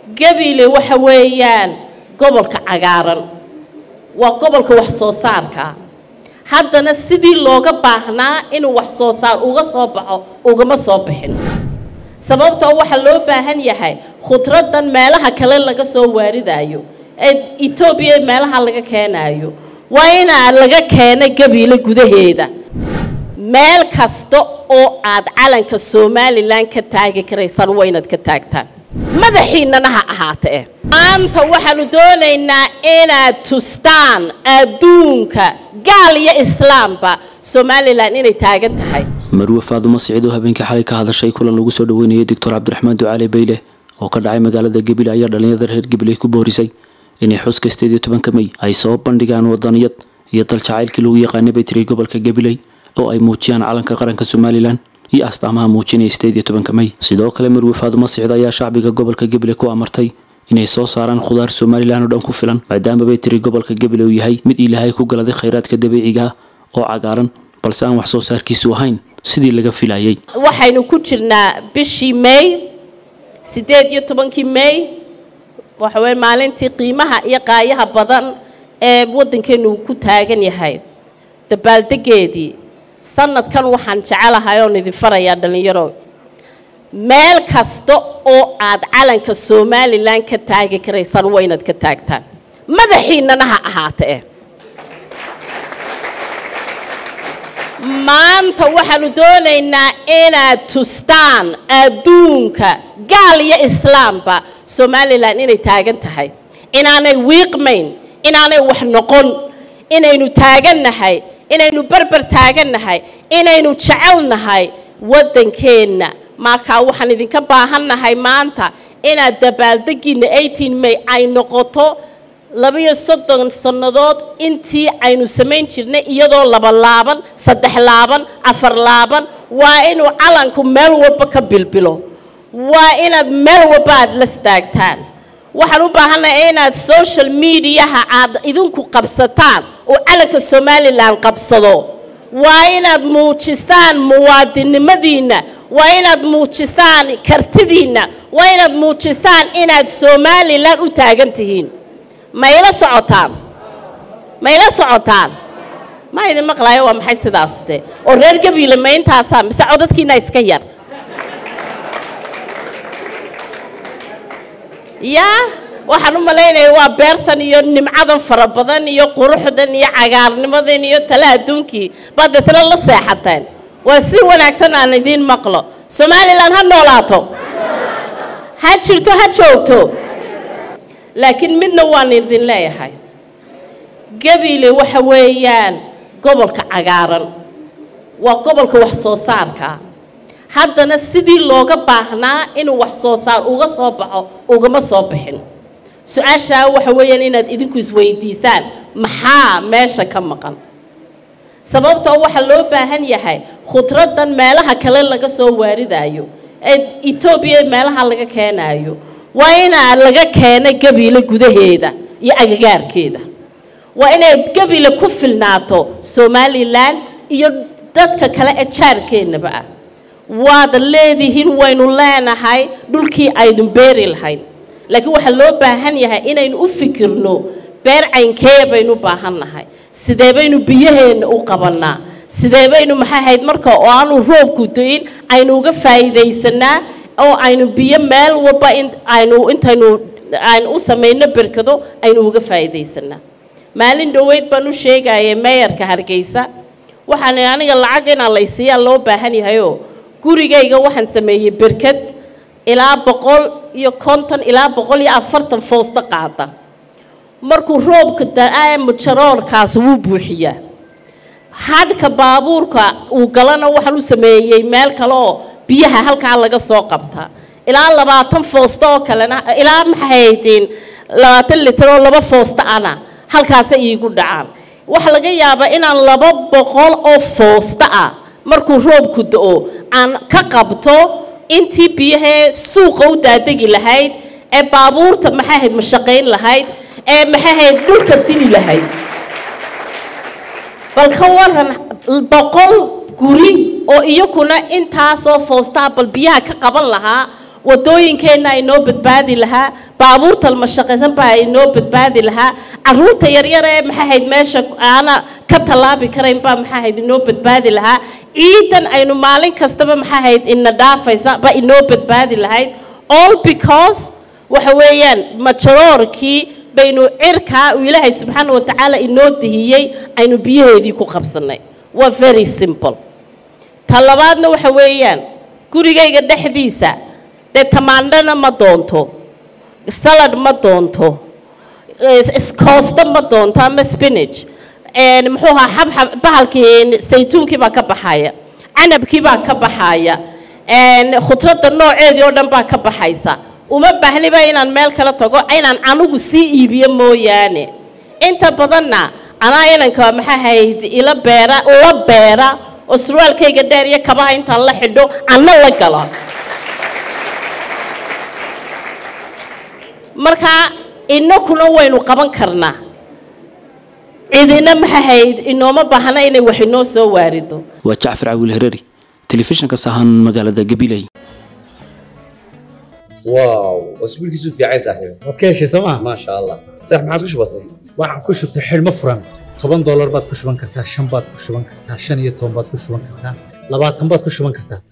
gabiile waxa weeyaan gobolka cagaaran waa gobolka wax soo saarka haddana sidii looga baahnaa inuu wax soo saar uga soo baxo ugama soo bixin sababtoo waxaa loo baahan yahay khudraddan meelaha kale laga soo waaridaayo ee etoobiya meelaha laga keenaayo waa inaa laga keena gabiile gudaheeda meel kasta oo aad calanka somalilan ka taagi karaysaan waa inaad ka taagtaan madaxiinnana ha ahaatee maanta waxaanu doonaynaa inaad tustaan adduunka gaal iyo islaamba somalilan inay taagan tahay marwe faadumo siciid oo habeenkii xalay ka hadashay kulan lagu soo dhaweynayay doctor cabdiraxmaan ducaale bayle oo ka dhacay magaalada gabiley ayaa dhalinyarada reer gabiley ku boorisay inay xuska sideed iyo tobanka mey ay soo bandhigaan wadaniyad iyo dal jacaylkii lagu yaqaanay bay tiri gobolka gabiley oo ay muujiyaan calanka qaranka somalilan iyo astaamaha muujinaya sideed iyo tobanka mey sidoo kale marwe faadumo siciid ayaa shacbiga gobolka gabiley ku amartay inay soo saaraan khudaar somalilan oo dhan ku filan maadaama bay tiri gobolka gabiley uu yahay mid ilaahay ku galaday khayraadka dabiiciga oo cagaaran balse aan wax soo saarkiisu ahayn sidii laga filayay waxaynu ku jirnaa bishii may siddeed iyo tobankii may waxa weye maalintii qiimaha iyo qaayaha badan ee waddankeenu ku taagan yahay dabaaldegeedii sanadkan waxaan jecelahay oon idin farayaa dhallinyaro meel kasta oo aad calanka somalilan ka taagi karaysaan waa inaad ka taagtaan madaxiinnana ha ahaatee maanta waxaanu doonaynaa inaad tustaan adduunka gaal iyo islaamba somalilan inay taagan tahay inaanay wiiqmayn inaanay wax noqon inaynu taagannahay inaynu berber taagannahay inaynu jecelnahay waddankeenna markaa waxaan idinka baahannahay maanta inaad dabaaldegiina eighteen may ay noqoto labiyo soddon sannadood intii aynu samayn jirnay iyadoo laba laaban saddex laaban afar laaban waa inuu calanku meel walba ka bilbilo waa inaad meel walba aad la staagtaan waxaan u baahannahay inaad social mediaha aad idinku qabsataan oo calanka somalilan qabsado waa inaad muujisaan muwaadinnimadiinna waa inaad muujisaan kartidiinna waa inaad muujisaan inaad somalilan u taagan tihiin ma ila socotaan ma ila socotaan ma idin maqlaayo waa maxay sidaas de oo reer gabiile ma intaasaa mise codadkiina iska yar yaa waxaan u malaynaya waa beertan iyo nimcadan fara badan iyo quruxdan iyo cagaarnimadan iyo tale adduunkii baad deetna la seexateen waa si wanaagsan aan idiin maqlo somalilan ha noolaato ha jirto ha joogto laakiin midna waan idin leeyahay gabiile waxa weeyaan gobolka cagaaran waa gobolka wax soo saarka haddana sidii looga baahnaa inuu wax soo saar uga soo baxo ugama soo bixin su-aashaa waxa weeyaan inaad idinku isweydiisaan maxaa meesha ka maqan sababtoo waxaa loo baahan yahay khudraddan meelaha kale laga soo waaridaayo ee etoobiya meelaha laga keenaayo waa inaa laga keena gabiile gudaheeda iyo agagaarkeeda waa inay gabiile ku filnaato somalilan iyo dadka kale ee jaarkeennaba ah waad leedihiin waynu leenahay dhulkii aydun beeri lahayn laakiin waxaa loo baahan yahay inaynu u fikirno beer caynkee baynu u baahannahay sidee baynu biyaheenna u qabannaa sidee baynu maxay ahayd marka oo aanu roobku do-in aynu uga faa'iidaysanaa oo aynu biyo meel walba aynu intaynu aynu u samayno berkado aynu uga faa'iidaysanaa maalin dhoweyd baan u sheegayay meeyarka hargeysa waxaan aniga lacag inaa laysiiyaa loo baahan yahayoo gurigayga waxaan sameeyey berkad ilaa boqol iyo konton ilaa boqol iyo afartan foosto qaada markuu roobka da-aa mujaroorkaas wuu buuxiyaa hadhka baabuurka uu galana waxaan u sameeyey meel kale oo biyaha halkaa laga soo qabtaa ilaa labaatan foosto oo kalena ilaa maxahaydeen labaatan litir oo laba foosto ana halkaasa iigu dhacaan waxaa laga yaabaa inaan laba boqol oo foosto ah markuu roobku da-o aan ka qabto intii biyahee suuqa u daadegi lahayd ee baabuurta maxaahayd mashaqayn lahayd ee maxaahayd dhulka dili lahayd bal ka waran boqol guri oo iyakuna intaasoo foostaa bal biyaha ka qaban lahaa wadooyinkeenna inoo badbaadi lahaa baabuurta mashaqaysan baa inoo badbaadi lahaa caruurta yaryar ee maxay ahayd meesha aana ka tallaabi karayn baa maxay ahayd inoo badbaadi lahaa ciidan aynu maalin kastaba maxay ahayd ina dhaafaysa ba inoo badbaadi lahayd all because waxa weeyaan majaroorkii baynu cirkaa uu ilaahay subxaana wa tacaala inoo dihiyey aynu biyaheedii ku qabsannay waa very simple ta labaadna waxa weeyaan gurigayga dhexdiisa dee tamaandhana ma doonto salad ma doonto iskoosto ma doonto ama spinach muxuu ahaa xabxab bahalkii saytuunkii baa ka baxaya canabkii baa ka baxaya khudradda nooceedii oo dhan baa ka baxaysa uma baahniba inaan meel kala tago inaan anigu sii iibiyo mooyaane inta badanna anaa inanka maxaa hayd ila beera ula beera oo surwaalkayga dheer iyo kabaha intaan la xidho anna la galo markaa inakuna waynu qaban karnaa cidina maxaa hayd inooma baahna inay wax inoo soo waarido waa jacfar cawiil hereeri telefishinka sahan magaalada gabiley واو اسبوع كيسو في عايز صاحبي waad ka heshay sooma ما شاء الله صح ما عادش بسيط waxaan ku shubtay xidhmo furan toban doolar baad ku shuban kartaa shan baad ku shuban kartaa shan iyo toban baad ku shuban kartaa labaatan baad ku shuban kartaa